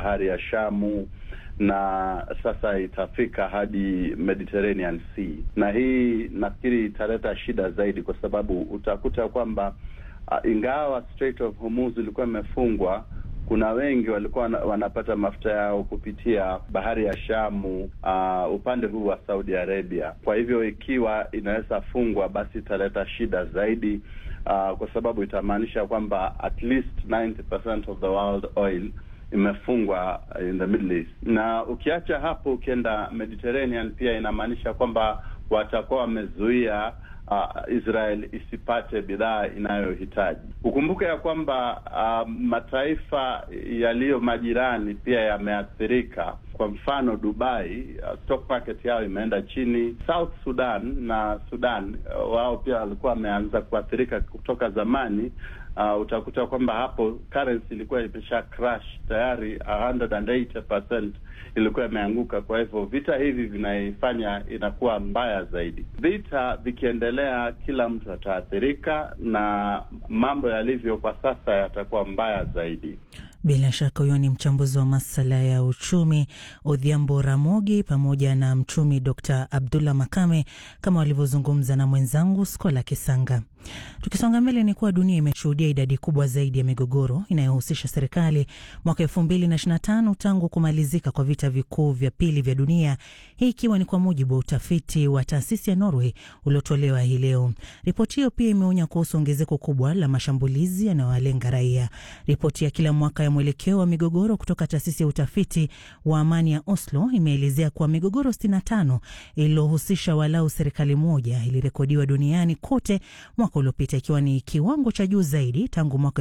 bahari ya Shamu na sasa itafika hadi Mediterranean Sea, na hii nafikiri italeta shida zaidi, kwa sababu utakuta kwamba uh, ingawa Strait of Hormuz ilikuwa imefungwa kuna wengi walikuwa wanapata mafuta yao kupitia bahari ya Shamu, uh, upande huu wa Saudi Arabia. Kwa hivyo ikiwa inaweza fungwa, basi italeta shida zaidi, uh, kwa sababu itamaanisha kwamba at least 90% of the world oil imefungwa in the Middle East. Na ukiacha hapo, ukienda Mediterranean, pia inamaanisha kwamba watakuwa wamezuia Uh, Israel isipate bidhaa inayohitaji. Ukumbuke ya kwamba uh, mataifa yaliyo majirani pia yameathirika. Kwa mfano Dubai, uh, stock market yao imeenda chini. South Sudan na Sudan uh, wao pia walikuwa wameanza kuathirika kutoka zamani. Uh, utakuta kwamba hapo currency ilikuwa imesha crash tayari 180% ilikuwa imeanguka. Kwa hivyo vita hivi vinaifanya inakuwa mbaya zaidi. Vita vikiendelea, kila mtu ataathirika na mambo yalivyo kwa sasa yatakuwa mbaya zaidi. Bila shaka huyo ni mchambuzi wa masuala ya uchumi Odhiambo Ramogi pamoja na mchumi Dr Abdullah Makame kama walivyozungumza na mwenzangu Skola Kisanga. Tukisonga mbele ni kuwa dunia imeshuhudia idadi kubwa zaidi ya migogoro inayohusisha serikali mwaka elfu mbili na ishirini na tano tangu kumalizika kwa vita vikuu vya pili vya dunia, hii ikiwa ni kwa mujibu wa utafiti wa taasisi ya Norway uliotolewa hii leo. Ripoti hiyo pia imeonya kuhusu ongezeko kubwa la mashambulizi yanayowalenga raia. Ripoti ya kila mwaka ya mwelekeo wa migogoro kutoka taasisi ya utafiti wa amani ya Oslo imeelezea kuwa migogoro 65 iliyohusisha walau serikali moja ilirekodiwa duniani kote mwaka uliopita ikiwa ni kiwango cha juu zaidi tangu mwaka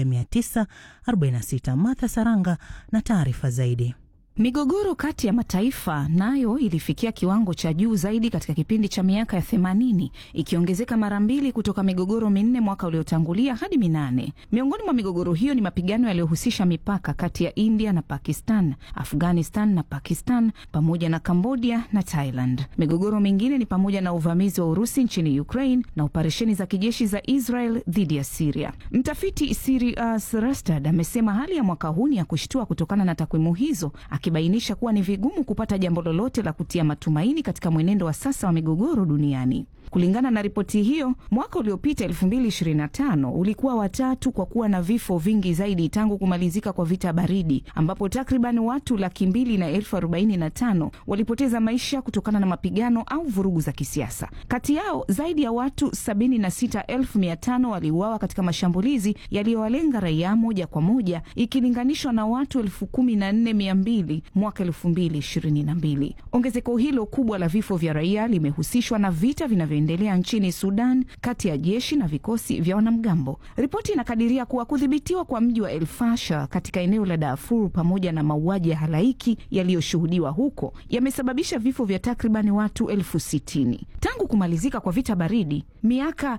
1946. Martha Saranga na taarifa zaidi. Migogoro kati ya mataifa nayo ilifikia kiwango cha juu zaidi katika kipindi cha miaka ya themanini, ikiongezeka mara mbili kutoka migogoro minne mwaka uliotangulia hadi minane. Miongoni mwa migogoro hiyo ni mapigano yaliyohusisha mipaka kati ya India na Pakistan, Afghanistan na Pakistan, pamoja na Cambodia na Thailand. Migogoro mingine ni pamoja na uvamizi wa Urusi nchini Ukraine na operesheni za kijeshi za Israel dhidi ya Siria. Mtafiti Sirius Rastad amesema hali ya mwaka huu ni ya kushtua kutokana na takwimu hizo akibainisha kuwa ni vigumu kupata jambo lolote la kutia matumaini katika mwenendo wa sasa wa migogoro duniani. Kulingana na ripoti hiyo, mwaka uliopita 2025 ulikuwa watatu kwa kuwa na vifo vingi zaidi tangu kumalizika kwa vita baridi, ambapo takriban watu laki mbili na elfu arobaini na tano walipoteza maisha kutokana na mapigano au vurugu za kisiasa. Kati yao zaidi ya watu 76,500 waliuawa katika mashambulizi yaliyowalenga raia moja kwa moja ikilinganishwa na watu 14,200 mwaka 2022. Ongezeko hilo kubwa la vifo vya raia limehusishwa na vita vinavyoendelea nchini Sudan kati ya jeshi na vikosi vya wanamgambo. Ripoti inakadiria kuwa kudhibitiwa kwa mji wa El Fasher katika eneo la Darfur pamoja na mauaji ya halaiki yaliyoshuhudiwa huko yamesababisha vifo vya takribani watu elfu sitini tangu kumalizika kwa vita baridi miaka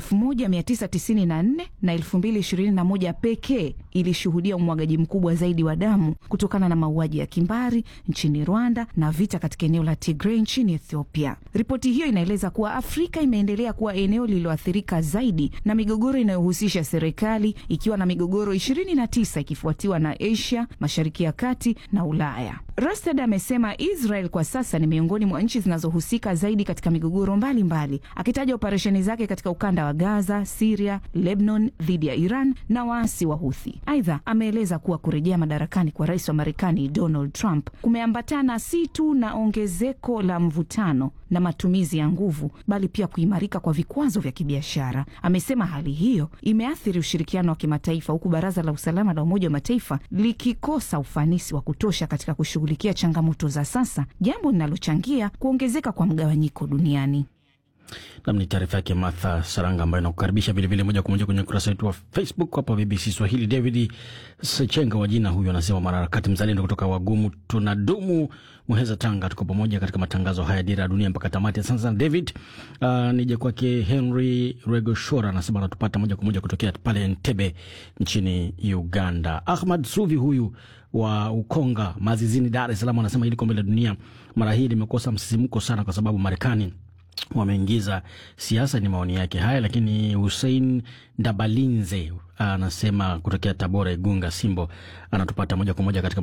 1994 na 2021 pekee ilishuhudia umwagaji mkubwa zaidi wa damu kutokana na mauaji ya kimbari nchini Rwanda na vita katika eneo la Tigray nchini Ethiopia. Ripoti hiyo inaeleza kuwa Afrika imeendelea kuwa eneo lililoathirika zaidi na migogoro inayohusisha serikali ikiwa na migogoro 29 ikifuatiwa na Asia, Mashariki ya Kati na Ulaya. Rastad amesema Israel kwa sasa ni miongoni mwa nchi zinazohusika zaidi katika migogoro mbalimbali, akitaja operesheni zake katika ukanda wa Gaza, Siria, Lebanon dhidi ya Iran na waasi wa Huthi. Aidha, ameeleza kuwa kurejea madarakani kwa rais wa Marekani Donald Trump kumeambatana si tu na ongezeko la mvutano na matumizi ya nguvu, bali pia kuimarika kwa vikwazo vya kibiashara. Amesema hali hiyo imeathiri ushirikiano wa kimataifa, huku Baraza la Usalama la Umoja wa Mataifa likikosa ufanisi wa kutosha katika kushughulikia changamoto za sasa, jambo linalochangia kuongezeka kwa mgawanyiko duniani. Nam ni taarifa yake Martha Saranga ambayo inakukaribisha vilevile moja kwa moja kwenye ukurasa wetu wa Facebook hapa BBC Swahili. David Sechenga wa jina huyo anasema mwanaharakati mzalendo kutoka Wagumu tunadumu Muheza, Tanga. Tuko pamoja katika matangazo haya Dira ya Dunia mpaka tamati. Asante sana David. Uh, nije kwake Henry Regoshora anasema anatupata moja kwa moja kutokea pale Entebbe nchini Uganda. Ahmad Suvi huyu wa Ukonga Mazizini, Dar es Salaam anasema hili kombe la dunia mara hii limekosa msisimko sana kwa sababu Marekani wameingiza siasa. Ni maoni yake haya, lakini Hussein Ndabalinze anasema kutokea Tabora, Igunga, Simbo, anatupata moja kwa moja katika